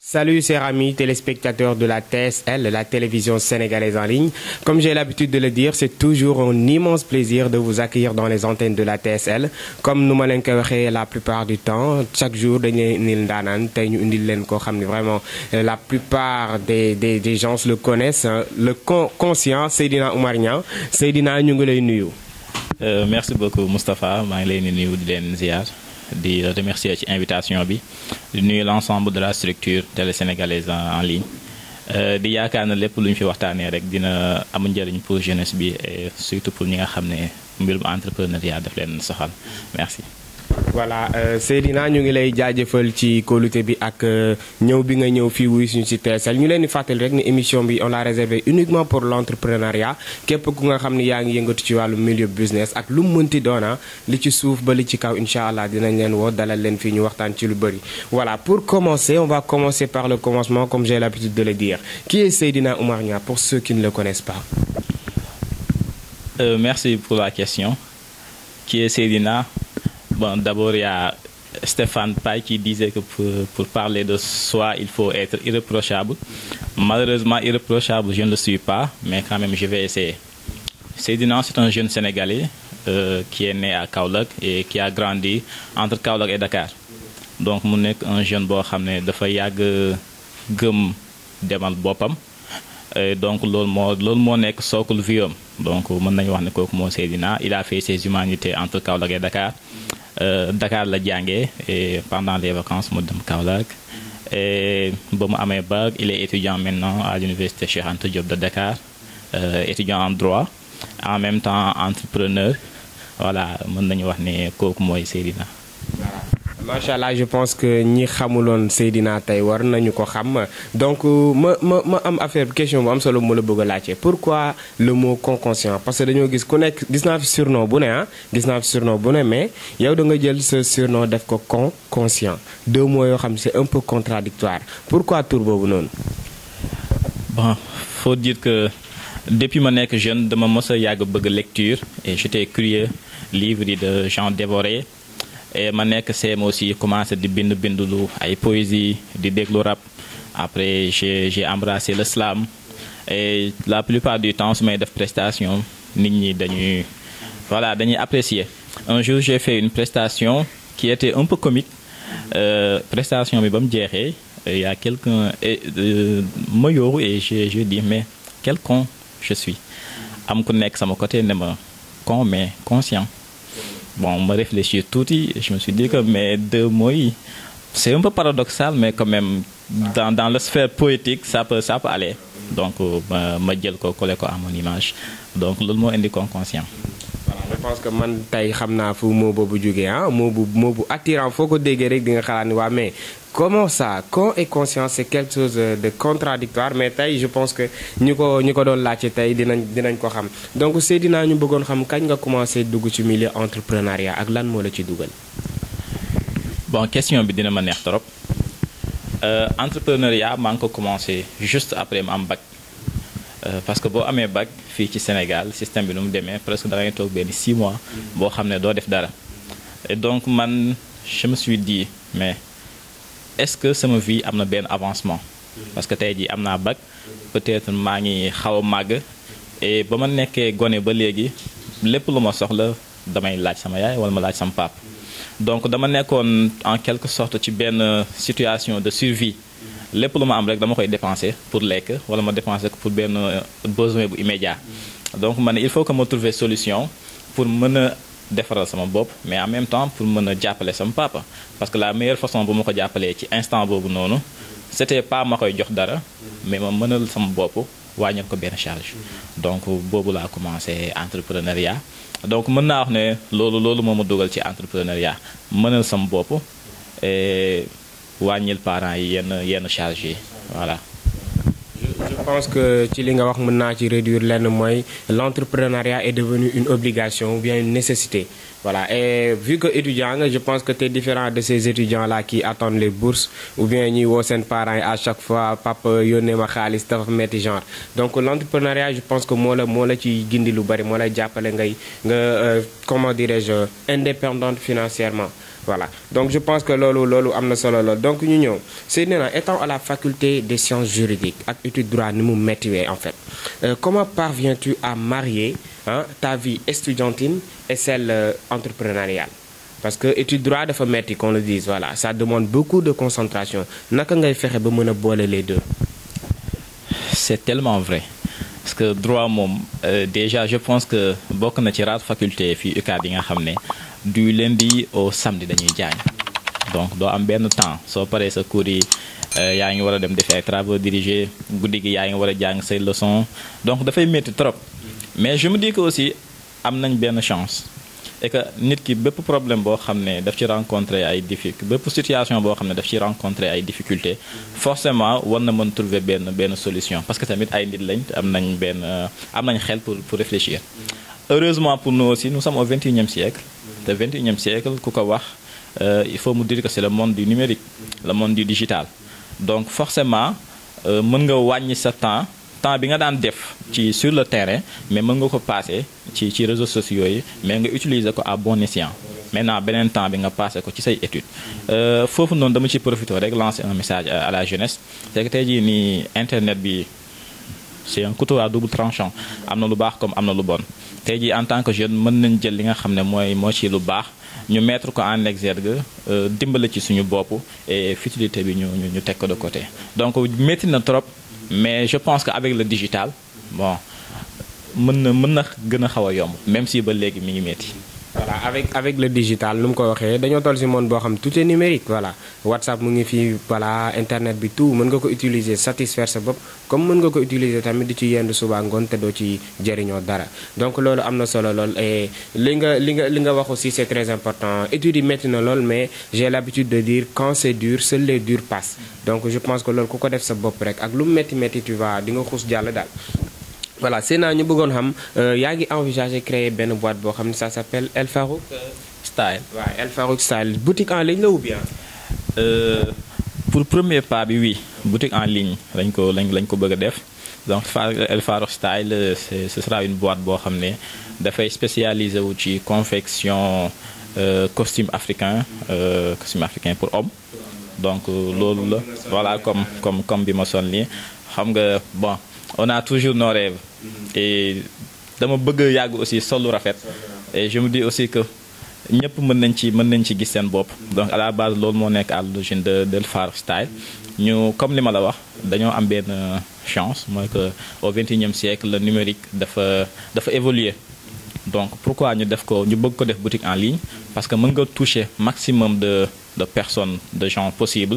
Salut chers amis téléspectateurs de la TSL, la télévision sénégalaise en ligne. Comme j'ai l'habitude de le dire, c'est toujours un immense plaisir de vous accueillir dans les antennes de la TSL. Comme nous m'avons dit la plupart du temps, chaque jour, nous vraiment la plupart des, des, des gens le connaissent. Le conscient, Seydina Oumarnia. Seydina, nous nuyu. Euh, merci beaucoup Moustapha, maa ngi leen di nuyu di leen ziar di remercier ci invitation bi di nuyu l'ensemble de la structure télé sénégalaise en, en ligne di yaakaar na lépp lu ñu fi waxtaanee rek dina am njëriñ pour jeunesse bi et surtout pour ñi nga xam ne mbirum entrepreneuriat daf leen soxal merci. voilà Seydina ñu ngi lay jaajëfal ci kóolute bi ak ñëw bi nga ñëw fii wuy suñu ci TSL ñu leen di fàttali rek ni émission bi on l'a réservé uniquement pour l'entrepreneuriat képp ku nga xam ni yaa ngi yëngatu ci wàllu milieu business ak lu mu mënti doona li ci suuf ba li ci kaw incha allah dinañ leen woo dalal leen fii ñu waxtaan ci lu bëri. voilà pour commencer on va commencer par le commencement comme j'ai l'habitude de le dire qui est Seydina Oumar Niang pour ceux qui ne le connaissent pas. Euh, merci pour la question qui est Seydina Bon, d'abord, il y a Stéphane Paille qui disait que pour, pour, parler de soi, il faut être irréprochable. Malheureusement, irréprochable, je ne le suis pas, mais quand même, je vais essayer. Seydina, c'est un jeune Sénégalais euh, qui est né à Kaolack et qui a grandi entre Kaolack et Dakar. Donc, mu nekk un jeune boo xam ne dafa yàgg gëm demal boppam donc loolu moo loolu moo nekk socle vie am donc mën nañu wax ne kooku moo Seydina il a fait ses humanités entre Kaolack et Dakar. Euh, Dakar la jàngee et pendant les vacances mu dem Kaolack et ba mu amee bac il est étudiant maintenant à l'université Cheikh Anta Diop de Dakar euh, étudiant en droit en même temps entrepreneur voilà mën nañu wax ne kooku mooy Seydina. macha allah je pense que ñi xamuloon Seydina tey war nañu ko xam donc ma ma ma am affaire question bu am solo mu la bëgg a laajte pourquoi le mot conscient parce que dañoo gis ku nekk gis naa fi surnom bu ne ah gis naa fi surnom bu ne mais yow da nga jël sa surnom def ko con conscient deux mots yoo xam c'est un peu contradictoire pourquoi tur boobu noonu. bon faut dire que depuis ma nekk jeune dama mës a yàgg bëgg lecture et j'étais curieux livre yi de Jean Dévoré. et ma nekk CM aussi commencé di bind bind lu ay poésie di déglu rap après j'ai j'ai embrassé le slam et la plupart du temps su may def prestation nit ñi dañuy voilà dañuy apprécier un jour j'ai fait une prestation qui était un peu comique euh, prestation bi ba mu jeexee il y a quelqu'un ma yooru et je je dis mais quel con je suis am ku nekk sama côté ne ma con mais conscient bon ma réfléchir tuuti je me suis dit que mes deux mots yi c'est un peu paradoxal mais quand même dans dans la sphère poétique ça peut ça peut aller donc ma ma jël ko coller ko à mon image donc loolu moo indi con conscient. voilà je pense que man tey xam naa fu moo boobu jógee ah moo bu moo bu attirant foo ko déggee rek di nga xalaat ni waa mais comment ça con et conscient c'est quelque chose de contradictoire mais tey je pense que ñu ko ñu ko doon laajte tey dinañ dinañ ko xam donc Seydina ñu bëggoon xam kañ nga commencé dugg ci milieu entrepreneuriat ak lan moo la ci dugal. bon question bi dina ma neex trop euh, entrepreneuriat maa ngi ko commencé juste après ma am bac euh, parce que boo amee bac fii ci Sénégal système bi nu mu demee presque da ngay toog benn 6 mois boo xam ne doo def dara et donc man je me suis dit mais. est-ce que sama vie am na benn avancement parce que tey jii am naa bac peut-être maa ngi xaw a màgg et ba ma nekkee gone ba léegi lépp lu ma soxla damay laaj sama yaay wala ma laaj sama pap donc dama nekkoon en quelque sorte ci benn situation de survie lépp lu ma am rek dama koy dépenser pour lekk wala ma dépenser ko pour benn besoin bu immédiat donc man il faut que ma trouver solution pour mën a defaral sama bopp mais en même temps pour mën a jàppale sama papa parce que la meilleure façon bu ma ko jàppalee ci instant boobu noonu c'était pas ma koy jox dara mais ma mënal sama bopp wàññil ko benn charge donc boobu laa commencé entrepreneuriat donc mën naa wax ne loolu loolu moo ma dugal ci entrepreneuriat mënal sama bopp et wàññil parents yi yenn yenn charge yi voilà je pense que ci li nga wax mën naa ci réduire lenn mooy l'entrepreneuriat est devenu une obligation ou bien une nécessité voilà et vu que étudiant nga je pense que tu es différent de ces étudiants là qui attendent les bourses ou bien ñuy woo seen parents yi à chaque fois papa yónnee ma xaalis dafa metti genre donc l'entrepreneuriat je pense que moo la moo la ci gindi lu bari moo lay jàppale ngay nga comment dirais-je indépendante financièrement voilà donc je pense que loolu loolu am na solo lool donc ñu ñëw Seydina étant à la faculté des sciences juridiques ak étude droit ni mu méttiwee en fait euh, comment parviens-tu à marier hein, ta vie estudiantine et celle euh, entrepreneuriale parce que étude droit dafa metti qu'on le dise voilà ça demande beaucoup de concentration naka ngay fexe ba mën a boole les deux c'est tellement vrai parce que droit moom euh, déjà je pense que bokk na ci rare faculté fii UCAD yi nga xam ne du lundi au samedi dañuy jàng donc doo am benn temps soo paree sa cours yi yaa ngi war a dem defi ay travaux dirigés guddi gi yaa ngi war a jàng say leçons donc dafay métti trop mais je me dis que aussi am nañ benn chance et que nit ki bépp problème boo xam ne daf ci rencontrer ay difficultés bépp situation boo xam ne daf ci rencontrer ay difficultés forcément war na mën trouver benn benn solution parce que tamit ay nit lañ am nañ benn am nañ xel pour pour réfléchir heureusement pour nous aussi nous sommes au 21e siècle te 21e siècle ku ko wax il faut mu dire que c'est le monde du numérique le monde du digital donc forcément mën nga wàññi sa temps temps bi nga daan def ci sur le terrain mais mën nga ko passer ci ci réseaux sociaux yi mais nga utiliser ko à bon escient maintenant beneen temps bi nga passer ko ci say études foofu noonu dama ci profiter rek lancer un message à la jeunesse c'est que tey jii nii internet bi c'est un couteau à double tranchant am na lu baax comme am na lu bon tey jii en tant que jeune mën nañ jël li nga xam ne mooy moo ci lu baax ñu mettre ko en exergue dimbale ci suñu bopp et futilité bi ñu ñu teg ko de côté donc métti na trop mais je pense que avec le digital bon mën na mën na gën a xaw a yomb même si ba léegi mi ngi métti. voilà avec avec le digital nu mu ko waxee dañoo toll ci monde boo xam tout est numérique voilà WhatsApp mu ngi fii voilà internet bi tout mën nga ko utiliser satisfaire sa bopp comme mën nga ko utiliser tamit di ci yendu suba ngoon te doo ci jëriñoo dara donc loolu am na solo lool et li nga li nga li nga wax aussi c'est très important études yi métti na lool mais j'ai l'habitude de dire quand c'est dur seuls les durs passent donc je pense que loolu ku ko def sa bopp rek ak lu mu métti métti tu vas di nga xuus jàll daal voilà Seyna ñu bëggoon xam yaa ngi envisager créer benn boîte boo xam ne ça s'appelle El Farouk style waaw El Farouk style boutique en ligne la ou bien. Euh, pour premier pas bi oui boutique en ligne lañ ko lañ lañ ko bëgg a def donc El Farouk style c'est ce sera une boîte boo xam ne dafay spécialisé wu ci confection euh, costume africain euh, costume africain pour homme donc loolu la voilà comme comme comme bi ma son nii xam nga bon. on a toujours nos rêves et dama bëgg yàgg aussi solu rafet et je me dis aussi que ñëpp mën nañ ci mën nañ ci gis seen bopp donc à la base loolu moo nekk à l'origine de de Farouk style ñu comme li ma la wax dañoo am benn chance mooy que au XXIe siècle le numérique dafa dafa évoluer donc pourquoi ñu def ko ñu bëgg ko def boutique en ligne parce que mën nga toucher maximum de de personnes de gens possibles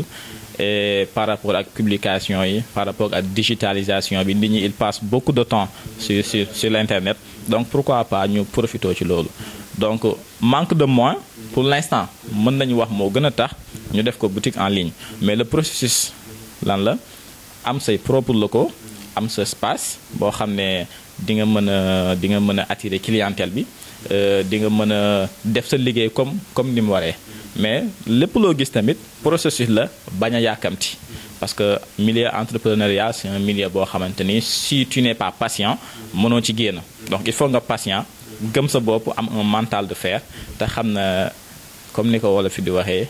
et par rapport ak publication yi par rapport ak digitalisation bi nit ñi il passe beaucoup de temps sur sur sur l'internet donc pourquoi pas ñu profiter ci loolu donc manque de moyens pour l'instant mën nañu wax moo gën a tax ñu def ko boutique en ligne mais le processus lan la am say propre locaux am sa espace boo xam ne di nga mën a di nga mën a attirer clientèle bi di nga mën a def sa liggéey comme comme ni mu waree mais lépp loo gis tamit processus la bañ a yàkkamti parce que milieu entrepreneuriat c'est un milieu boo xamante ni si tu n'es pas patient mënoo ci génn donc il faut nga patient gëm sa bopp am un mental de fer te xam na comme ni ko wolof fi di waxee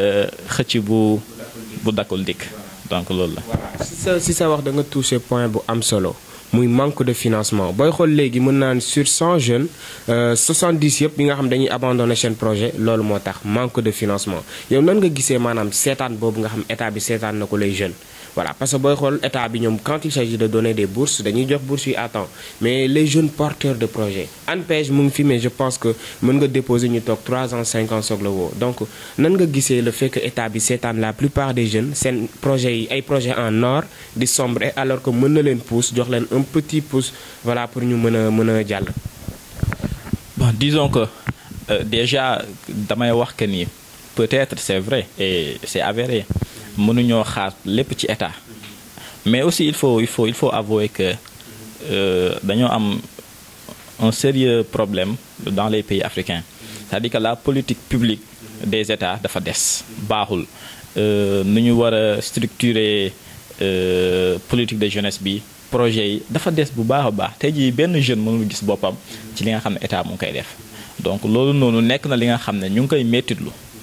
xëcc bu bu dakkul dikk donc loolu la. si sa si sa wax da nga toucher point bu am solo. muy manque de financement booy xool léegi mën naan sur 100 jeunes 70 yëpp yi nga xam dañuy abandonner seen projet loolu moo tax manque de financement yow nan nga gisee maanaam seetaan boobu nga xam état bi seetaan na ko les jeunes voilà parce que booy xool état bi ñoom quand il s'agit de donner des bourses dañuy jox bourses yi à temps mais les jeunes porteurs de projet ANPEJ mu ngi fi mais je pense que mën nga déposer ñu toog 3 ans 5 ans soog la woo donc nan nga gisee le fait que état bi seetaan la plupart des jeunes seen projets yi ay projets en or di sombrer alors que mën na leen pousse jox leen un petit pouce voilà pour ñu mën a mën a jàll. bon disons que euh, déjà damay wax que ni peut-être c'est vrai et c'est avéré mënuñoo xaar lépp ci état mais aussi il faut il faut il faut avouer que dañoo am un sérieux problème dans les pays africains c'est-à-dire que la politique publique des états dafa des baaxul nu ñu war a structurer politique de jeunesse bi projet yi dafa des bu baax a baax tey jii benn jeune mënul gis boppam ci li nga xam ne état mu ngi koy def donc loolu noonu nekk na li nga xam ne ñu ngi koy mettitlu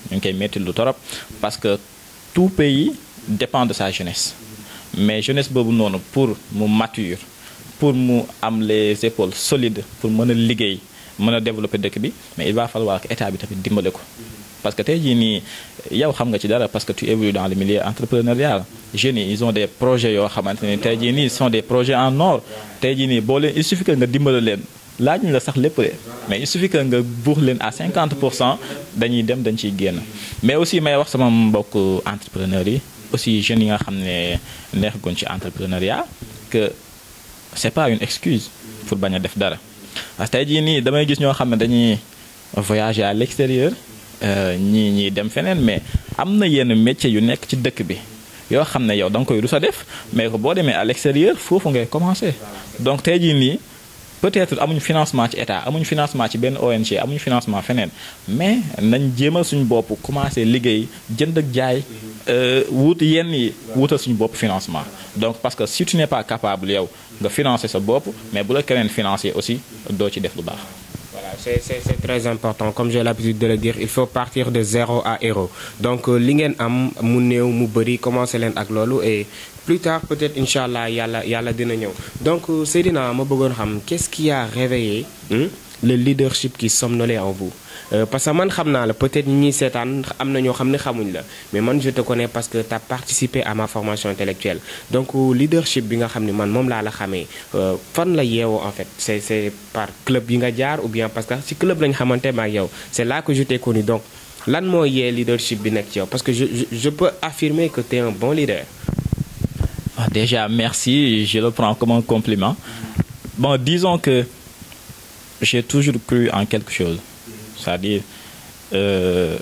ñu ngi koy métti lu torop parce que tout pays dépend de sa jeunesse mais jeunesse boobu noonu pour mu mature pour mu am les épaules solides pour mën a liggéey mën a développer dëkk bi mais il va falloir que état bi tamit dimbale ko parce que tey jii nii yow xam nga ci dara parce que tu évolues dans le milieu entrepreneurial jeunes yi ils ont des projets yoo xamante ne tey jii nii ce sont des projets en or tey jii nii boo leen il suffit que nga dimbale leen laaj ñu la sax lépp de mais il suffit que nga buux leen à 50 pour cent dañuy dem dañ ciy génn mais aussi may wax sama mbokk entrepreneurs yi aussi jeunes yi nga xam ne neexaguñ ci entrepreneuriat que c'est pas une excuse pour bañ a def dara parce que tey jii nii damay gis ñoo xam ne dañuy voyager à l'extérieur ñii ñii dem feneen mais am na yenn métiers yu nekk ci dëkk bi yoo xam ne yow da nga koy rus a def mais que boo demee à l'extérieur foofu ngay commencer donc tey jii nii peut-être amuñu financement ci état amuñu financement ci benn ONG amuñu financement feneen mais nañ jéemal suñu bopp commencer liggéey jënd ak jaay wut yenn yi wutal suñu bopp financement donc parce que si tu n'es pas capable yow nga financer sa bopp mais bu la keneen financer aussi doo ci def lu baax. Voilà, c'est c'est c'est très important comme j'ai l'habitude de le dire il faut partir de zéro à héros donc li ngeen am mu néew mu bëri commencer leen ak loolu et plus tard peut-être incha allah yàlla yàlla dina ñëw donc Seydina ma bëggoon xam qu'est-ce qui a réveillé hmm, le leadership qui somnolait en vous Euh, parce que man xam naa la peut-être ñi ñuy seetaan am na ñoo xam ne xamuñ la mais man je te connais parce que tu as participé à ma formation intellectuelle donc leadership bi nga xam ne man moom laa la xamee fan la yeewoo en fait c'est c'est par club yi nga jaar ou bien parce que ci club lañ xamante ma ak yow c'est là que je t'ai connu donc lan moo yee leadership bi nekk ci yow parce que je je, je peux affirmer que tu es un bon leader. Ah, déjà merci je le prends comme un compliment bon disons que j'ai toujours cru en quelque chose c'est-à-dire euh,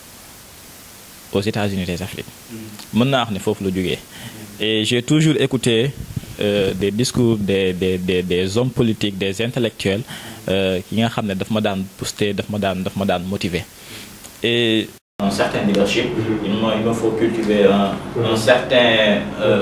aux États-Unis des Afriques mën naa wax ne foofu la jógee et j'ai toujours écouté euh, des discours des des des des hommes politiques des intellectuels yi nga xam ne daf ma daan booster daf ma daan daf ma daan motiver et un certain leadership il me il me faut cultiver un un certain euh,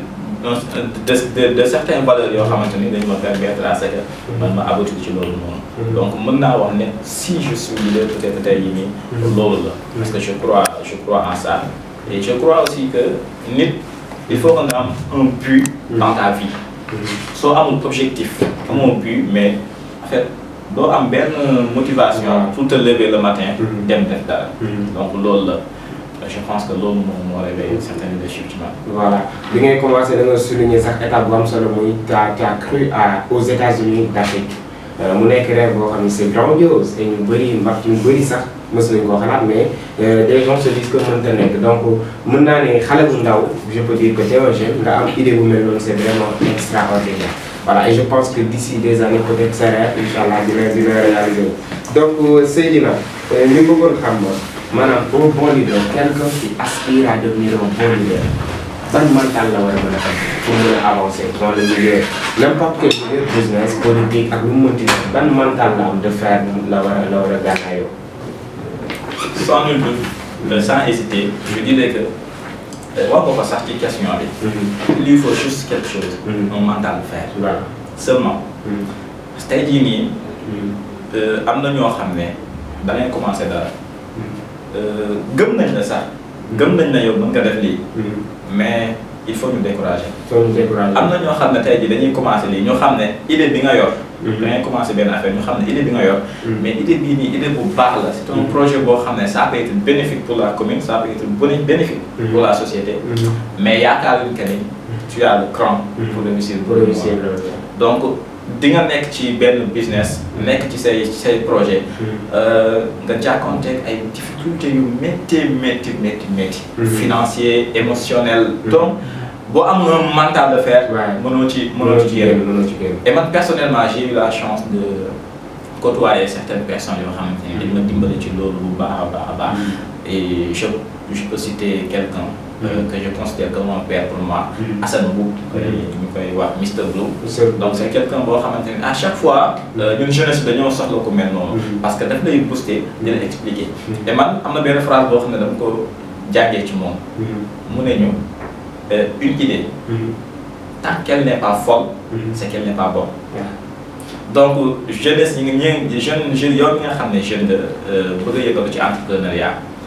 de de de certaines valeurs yoo xamante ni dañu ma permettre à ce que man ma aboutir ci loolu noonu. donc mën naa wax ne si je suis leader peut-être tey jii nii. loolu la parce que je crois je crois en ça. et je crois aussi que nit il faut que nga am un but dans ta vie. soo amul objectif amoo but mais en fait doo am benn motivation pour te lever le matin. dem def dara. donc loolu la. je pense que loolu moom moo réveillé certain leadership ci man. voilà bi ngay commencé da nga souligner sax étape bu am solo muy t'as t'as cru à aux États-Unis d'Afrique mu nekk rêve boo xam ne c'est grandiose et ñu bëri mbax ñu bëri sax mës nañu koo xalaat mais des gens se disent que mënta nekk donc mën naa ne xale bu ndaw je peux dire que t'es un jeune nga am idée bu mel noonu c'est vraiment extraordinaire voilà et je pense que d'ici des années peut-être sa rêve inchallah dina dina réaliser donc Seydina ñu bëggoon xam maanaam un bon leader quelqu'un qui aspire à devenir un bon leader ban mental la war a mën a am pour mën a avancer dans le milieu n'importe quel milieu business politique ak lu mu mënti def ban mental la am de faire la war a la war a gànnaayoo. sans nul doute sans hésiter je dirais que wax nga ko sax ci question bi. il lui faut juste quelque chose. un mental de fer. voilà seulement. parce que tey jii nii. am na ñoo xam ne da ngay commencer dara. gëm nañ la sax gëm nañ na yow mën nga def lii mais il faut ñu décourager faut ñu décourager am na ñoo xam ne tey jii dañuy commencer lii ñoo xam ne idée bi nga yor da ngay commencer benn affaire ñu xam ne idée bi nga yor mais idée bii nii idée bu baax la c'est un projet boo xam ne ça peut être bénéfique pour la commune ça peut être bénéfique pour la société mais yaakaaruñ que ni tu as le cran pour réussir pour réussir donc di nga nekk ci benn business nekk ci say say projet nga jàkkoonteeg ay difficultés yu métti métti métti métti financier émotionnel donc boo am un mental de fer mënoo ci mënoo ci génn mënoo ci génn et man personnellement j'ai eu la chance de côtoyer certaines personnes yoo xamante ni dañ ma dimbali ci loolu bu baax a baax a baax et je je peux citer quelqu'un que je considère comme un père pour moi Assane Mboup ñu koy wax Mister Blue donc c'est quelqu'un boo xamante ne à chaque fois ñun jeunesse bi dañoo soxla ko mel noonu parce que daf lay booster di la expliquer te man am na benn phrase boo xam ne dama ko jàngee ci moom mu ne ñu une idée tant qu'elle n'est pas folle c'est qu'elle n'est pas bonne donc jeunesse ñi ngi ñi jeune jeune yow mi nga xam ne jeune nga bëgg a yëngatu ci entrepreneuriat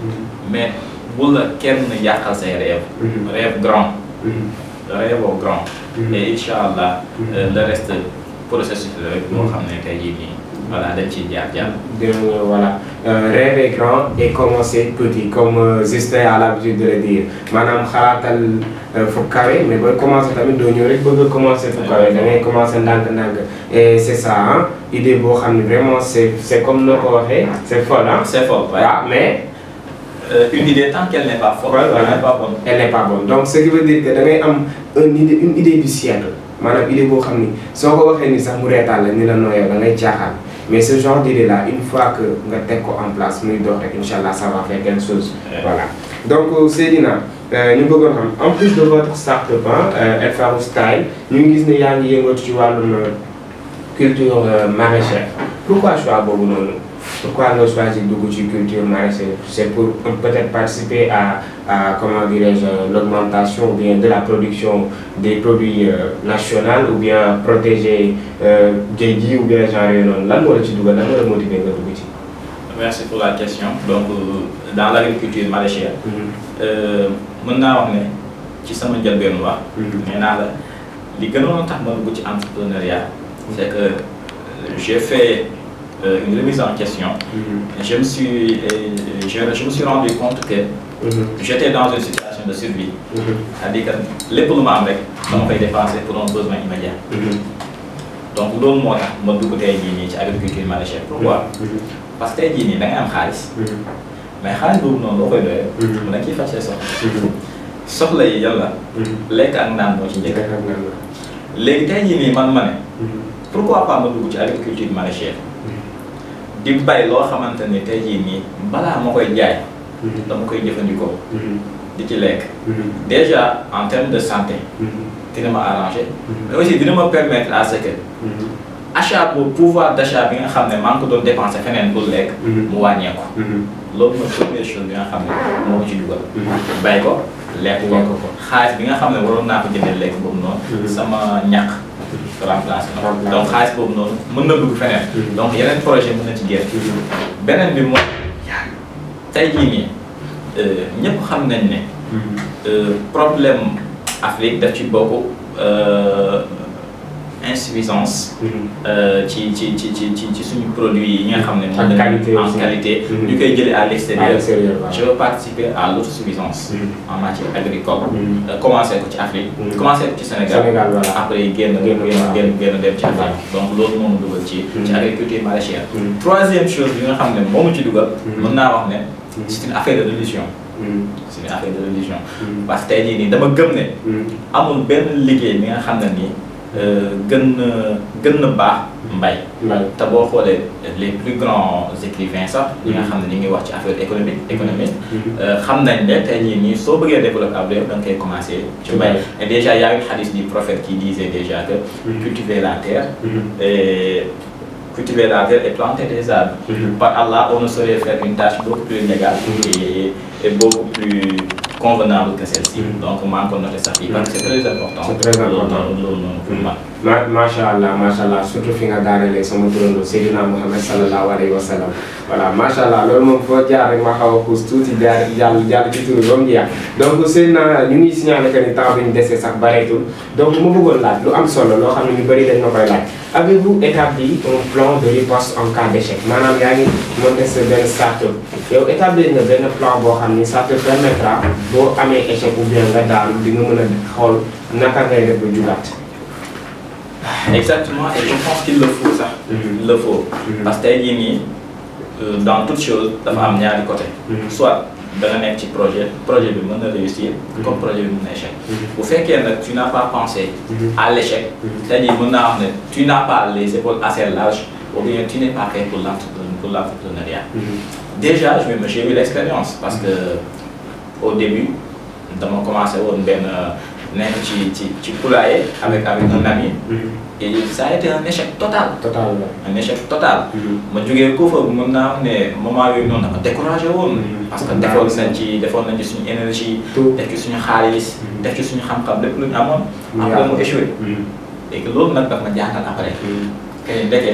mais bu la kenn yàqal say rêve rêve grand rêve au grand et incha allah le reste processus la rek boo xam ne tey jii nii voilà dañ ciy jaar jaar dinañu voilà rêver grand et commencer petit comme Justin a l'habitude de le dire maanaam xalaatal fu kawe mais booy commencer tamit doo ñëw rek bëgg a commencer fu kawe da ngay commencer ndànk-ndànk et c'est ça ah idée boo xam ne vraiment c'est c'est comme noo ko waxee c'est folle ah. c'est fort ouais. waaw mais. Euh, une idée tant qu'elle n'est pas forte Ouais, elle voilà. n'est pas bonne elle n'est pas bonne donc ce qui veut dire que da ngay am une idée une idée du siècle maanaam idée boo xam ni soo ko waxee ni sax mu reetaan la ni la nooyoo da ngay caaxaan mais ce genre d'idée là une fois que nga teg ko en place muy dox rek incha allah ça va faire quelque chose. Ouais. voilà donc Seydina euh, ñu bëggoon xam en plus de votre start-up ah El Farou Style ñu ngi gis ne yaa ngi yëngatu ci wàllum euh, culture euh, maraîchère pourquoi choix boobu noonu. Pourquoi nga choisir dugg ci culture maraîchère C'est pour euh, peut-être participer à, à comment dirais-je, l'augmentation ou bien de la production des produits euh, nationaux ou bien protéger euh, géej gi ou bien genre yooyu noonu lan moo la ci dugal lan moo la motiver nga dugg ci. merci pour la question donc euh, dans l'agriculture maraîchère euh, mën naa wax ne ci sama njëlbéenu wax nee naa la li gënoon a tax ma dugg ci entrepreneuriat c'est que euh, j'ai fait euh, une remise en question je me suis euh, je, je me suis rendu compte que j'étais dans une situation de survie c'est-à-dire que lépp lu ma am rek dama koy dépenser pour un besoin immédiat donc loolu moo tax ma dugg tey jii nii ci agriculture maraîchère pourquoi parce que tey jii nii da ngay am xaalis mais xaalis boobu noonu loo koy doyee mën na ciy faj say soxla soxla yi yàlla lekk ak naan moo ci njëkk léegi tey jii nii man ma ne pourquoi pas ma dugg ci agriculture maraîchère di bay loo xamante ni tey jii nii balaa ma koy jaay dama koy jëfandikoo di ci lekk déjà en termes de santé dina ma arranger mais aussi dina ma permettre à ce que achat boobu pouvoir d'achat bi nga xam ne maa ngi ko doon dépenser feneen pour lekk mu wàññeeku loolu mooy première chose bi nga xam ne moo ko ci dugal bay ko lekk ko Lekk ko. xaalis bi nga xam ne waroon naa ko jëndee lekk boobu noonu sama ñàkk remplacé na Remplacé. donc xaalis boobu noonu mën na dugg feneen donc yeneen projet mën na ci génn beneen bi mooy tey jii nii euh, ñëpp xam nañ ne euh, problème Afrique daf ci bokk euh, insuffisance euh, ci ci ci ci ci ci suñu produit yi nga xam ne En moom la qualité en aussi. qualité Mhm. ñu koy jëlee à à l'extérieur l'extérieur waaw. je veux participer à l'autosuffisance en matière agricole Mhm. Euh, commencé ko ci Afrique Mhm. commencé ko ci Sénégal Sénégal voilà. après génn Génn, génn waaw. génn génn dem ci Voilà. Afrique donc loolu moom dugal ci ci Mhm. agriculture maraîchère Mhm. troisième chose bi nga xam ne moomu ci dugal Mhm. mën naa wax ne Mhm. c'est une affaire de religion Mhm. c'est une affaire de religion Mhm. parce que tey jii nii dama gëm ne Mhm. amul benn liggéey bi nga xam ne nii euh, gën na gën na baax mbay Mbay. te boo xoolee les plus grands écrivains sax ñi nga xam ne ñu ngi wax ci affaire économique économique Mhm. euh, xam nañ ne tey jii nii soo bëggee développer ab réew da nga koy commencer ci mbay et déjà y a une hadith du prophète qui disait déjà que Mhm. cultiver la terre Mhm. et cultiver la terre et planter des arbres Mhm. par Allah on ne saurait faire une tâche beaucoup plus légale et, et beaucoup plus convenable que celle-ci Mhm. donc maa ngi ko noté sax fii parce que c'est très important C'est très important. loolu noonu loolu noonu pour man ma macha allah macha allah surtout fi nga daanelee sama turando Seydina Muhammad sallallahu alayhi wa sallam voilà macha allah loolu moom foo jaar rek ma xaw a xuus tuuti jaar jàll jàll ci turu ba mu jeex donc Seydina ñu ngi signalé que ni temps bi ñu dese sax bareetul donc mu bëggoon laaj lu am solo loo xam ne ñu bëri dañ ma koy laaj avez-vous établi un plan de riposte en cas d'échec maanaam yaa ngi monté sa benn start-up yow établir nga benn plan boo xam ni ça te permettra boo amee échec ou bien nga daanu di nga mën a xool naka ngay def ba jugaat. exactement et je pense qu'il le faut sax Mhm. il le faut Mhm. parce que tey jii nii euh, dans toute chose dafa am ñaari côté Mhm. soit da nga nekk ci projet projet bi mën na réussir comme projet bi mën na échec bu fekkee nag tu n'as pas pensé Mhm. à l'échec Mhm. c'est-à-dire mën naa wax ne tu n'as pas les épaules assez larges ou bien tu n'es pas fait pour l'entrepreneur pour l'entrepreneuriat déjà je vais me j'ai eu l'expérience parce que au début dama commencé woon benn nekk ci ci ci poulailler avec avec un ami et ça a été un échec total total la. un échec total ma jógee ko fa mën naa wax ne moment yooyu noonu dama découragé woon Mhm. parce que defoon nañ ci defoon nañ ci suñu énergie tout. def ci suñu xaalis Mhm. def ci suñu xam-xam lépp lu ñu amoon Mu après yàqu. mu échoué et que loolu nag daf ma jaaxal après kay ndeke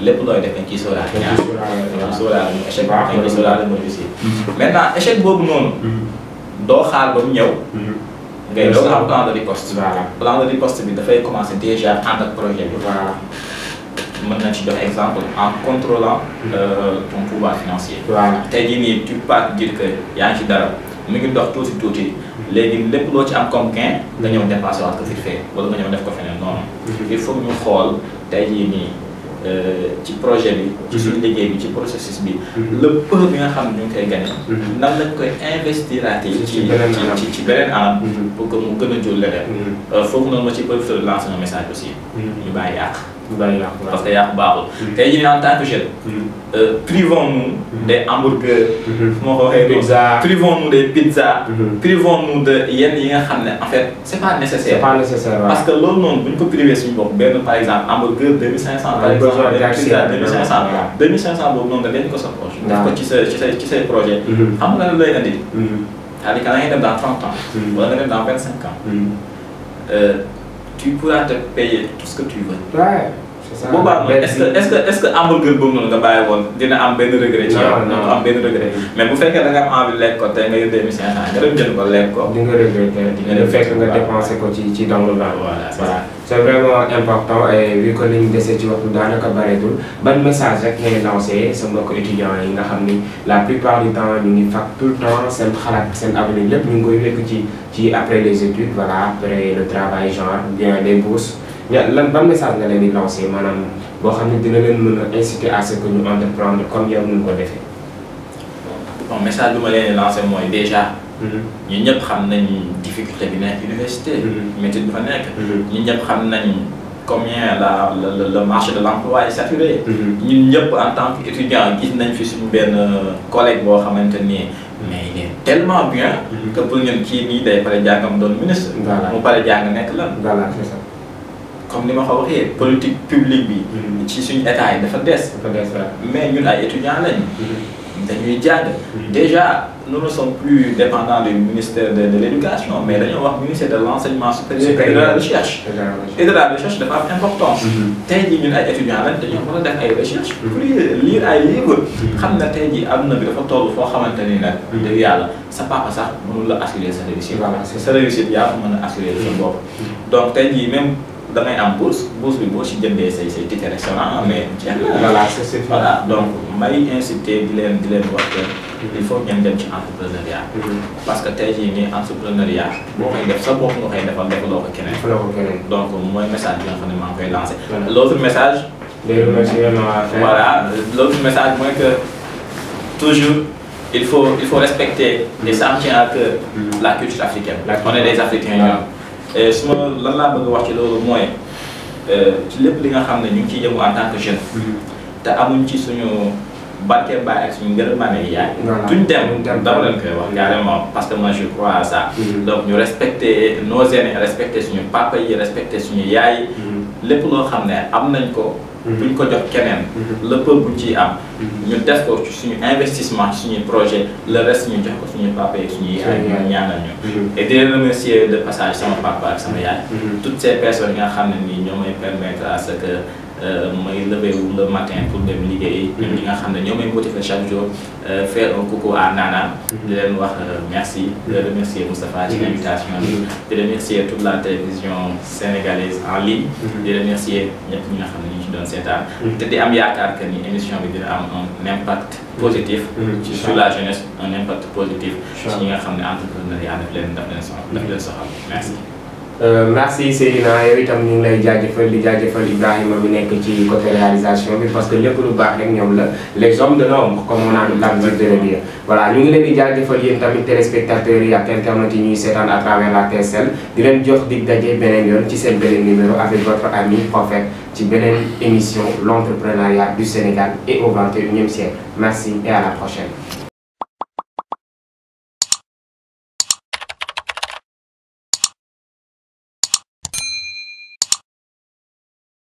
lépp looy def dañ ciy sóoraale dañ ñaar ciy sóoraale dañ waaw. ciy sóoraale mu échec Baax dañ ciy na. sóoraale mu réussir maintenant échec boobu noonu doo xaar ba mu ñëw ngay doog a am plan de riposte Voilà. plan de riposte bi dafay commencer déjà ànd ak projet bi voilà mën nañ ci jox exemple en contrôlant euh, ton pouvoir financier voilà tey jii nii tu peux pas dire que yaa ngi ci dara mu ngi dox tuuti tuuti léegi lépp loo ci am comme gain nga ñëw dépassé waat ko vite fait wala nga ñëw def ko feneen noonu il faut ñu xool tey jii nii euh, ci projet bi ci suñu liggéey bi ci processus bi le peu bi nga xam ne ñu ngi koy gagné nan lañ koy investiraate Ci- ci ci beneen anam. ci ci beneen anam Mhm. pour que mu gën a jur leneen Euh, foofu noonu ma ci profité de lancer un message aussi ñu bàyyi yàq bàyyi la parce que yàq baaxul tey jii nii en tant que jeune euh, privons-nous des hamburgers moo ko waxee Pizza. privons-nous des pizzas Mhm. privons-nous de yenn yi nga xam ne en fait c'est pas c'est nécessaire pas nécessaire waaw. parce que loolu noonu bu ñu ko privé suñu bopp benn par exemple hamburger 2500 par Ouais, exemple besoin benn d'accès, pizza ouais. 2500 Voilà. 2500 boobu noonu nga leen ko sa poche def ko Ouais. ci sa ci sa ci say projet Mhm. xam nga lan lay indi Mhm. c'est-à-dire que da ngay dem dans 30 ans Mhm. wala nga dem dans 25 ans Mhm. euh, tu pourras te payer tout ce que tu veux Ouais, c'est ça. boobaa noonu est-ce que est-ce que est-ce que hamburger boobu noonu nga bàyyi woon dina am benn regret ci yow Non, non. du am benn regret mais bu fekkee da nga am envie lekk ko tey nga yor 2500 nga dem jënd ko lekk ko di nga regretter di nga fekk nga dépensé ko ci ci dans le vent. Voilà, c'est voilà c'est vraiment important et vu que liñ dese ci waxtu daanaka bareetul ban message rek ngay lancé sa mbokk étudiants yi nga xam ni la plupart du temps ñu ngi fac tout le temps seen xalaat seen avenir lépp ñu ngi koy wekk ci ci après les études voilà après le travail genre bien les bourses ya lan ban message nga leen di lancé maanaam boo xam ne dina leen mën a inciter à ce que ñu entreprendre comme yow ñu ko defee. bon message bi ma leen di lancé mooy déjà ñun ñëpp xam nañ difficulté bi nekk université Mhm. métier bi fa nekk Mhm. ñun ñëpp xam nañ combien la le, le, le marché de l'emploi est saturé Mhm. ñun ñëpp en tant qu'étudiant gis nañ fi suñu benn collègue boo xamante ni mais il est tellement bien Mhm. que pour ñun kii nii day pare jàngam doon ministre Voilà. mu pare jàng nekk lan voilà c'est ça. comme ni ma ko waxee politique publique bi Mhm. ci suñu état yi dafa des dafa des waaw. mais ñun ay étudiants lañ Mhm. dañuy jàng Mhm. déjà nous ne sommes plus dépendants du ministère de, de l'éducation mais dañoo wax ministère de l'enseignement supérieur et de la recherche et de la recherche dafa am importance Mhm. tey jii ñun ay étudiants lañ dañoo war a def ay recherche Mhm. pour lire ay livres Mhm. xam na tey jii adduna bi dafa toll foo xamante ni nag Mhm. dëgg yàlla sa papa sax mënul la assurer sa réussite Voilà, c'est sa réussite yaa ko mën a assurer sa bopp donc tey jii même da ngay am bourse bourse bi boo si jëndee say say ticket restaurant mais jeex na voilà c'est c'est voilà donc may inciter di leen di leen wax que il faut ngeen dem ci entrepreneuriat parce que tey jii nii entrepreneuriat boo koy def sa bopp nga koy defal defaloo ko keneen fa la ko keneen. donc mooy message bi nga xam ne maa ngi koy lancé Voilà. l'autre message des remerciements à faire. voilà l'autre message mooy que toujours il faut il faut respecter et ça me tient à cœur Mhm. la culture africaine La on est des africains Voilà. ñoom et su ma lan laa bëgg a wax ci loolu mooy euh, ci lépp li nga xam ne ñu ngi ciy yëngu en tant que jeune Mhm. te amuñ ci suñu barke baay ak suñu ngërëmaane yi yaay Voilà. duñ Duñ dem dem. dama leen koy wax carrément parce que moi je crois à ça Mhm. donc ñu respecter nos aînés respecter suñu papa yi respecter suñu yaay yi Mhm. lépp loo xam ne am nañ ko Mhm. buñ ko jox keneen Mhm. le peu buñ ciy am Mhm. ñu def ko ci suñu investissement ci suñuy projet le reste ñu jox ko suñu papa yi suñu yaay Suñu yaay. ñu ñaanal ñu Mhm. et di leen remercier de passage sama papa ak sama yaay Mhm. toutes ces personnes yi nga xam ne nii ñoo may permettre à ce que euh, may lever wu le matin pour dem liggéey ñoom ñi nga xam ne ñoo may motiver chaque jour euh, faire un coucou à Nana di leen wax euh, merci di leen remercier Moustapha ci Mhm. invitation bi di remercier toute la télévision sénégalaise en ligne Mhm. di remercier ñëpp ñi nga xam ne ñu ci doon seetaan Mhm. te di am yaakaar que ni émission bi dina am un impact positif Mhm. ci sur la jeunesse un impact positif ci Inch'Allah. ñi nga xam ne entrepreneuriat daf leen daf leen soxal daf leen soxal merci Euh, merci Seydina yow itam ñu ngi lay jaajëfal di jaajëfal Ibrahima mi nekk ci côté réalisation bi parce que lépp lu baax rek ñoom la les hommes de l'ombre comme on a l'habitude de le dire voilà ñu ngi leen di jaajëfal yéen tamit téléspectateurs yi ak internautes yi ñuy seetaan à travers la TSL di leen jox dig daje beneen yoon ci seen beneen numéro avec votre ami prophète ci beneen émission l'entrepreneuriat du Sénégal et au 21e siècle merci et à la prochaine